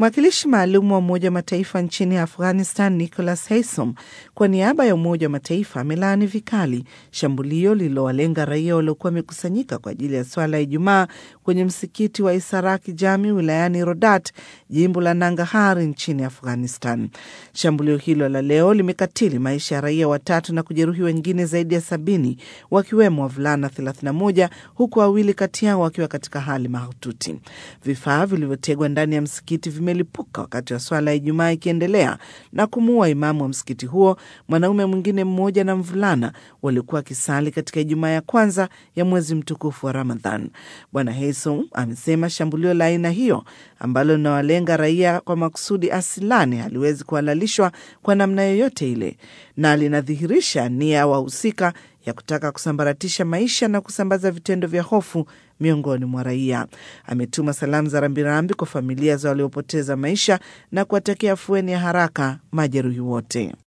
Mwakilishi maalum wa Umoja wa Mataifa nchini Afghanistan Nicholas Haysom kwa niaba ya Umoja wa Mataifa amelaani vikali shambulio lililowalenga raia waliokuwa wamekusanyika kwa ajili ya swala ya Ijumaa kwenye msikiti wa Isaraki Jami wilayani Rodat, jimbo la Nangahar nchini Afghanistan. Shambulio hilo la leo limekatili maisha ya raia watatu na kujeruhi wengine zaidi ya sabini wakiwemo wavulana 31 huku wawili kati yao wakiwa katika hali mahututi. Vifaa vilivyotegwa ndani ya msikiti vimelipuka wakati wa swala ya Ijumaa ikiendelea na kumuua imamu wa msikiti huo, mwanaume mwingine mmoja na mvulana waliokuwa wakisali katika Ijumaa ya kwanza ya mwezi mtukufu wa Ramadhan. Bwana Haysom amesema shambulio la aina hiyo ambalo linawalenga raia kwa makusudi asilani haliwezi kuhalalishwa kwa namna yoyote ile na linadhihirisha nia ya wahusika ya kutaka kusambaratisha maisha na kusambaza vitendo vya hofu miongoni mwa raia. Ametuma salamu za rambirambi kwa familia za waliopoteza maisha na kuwatakia afueni ya haraka majeruhi wote.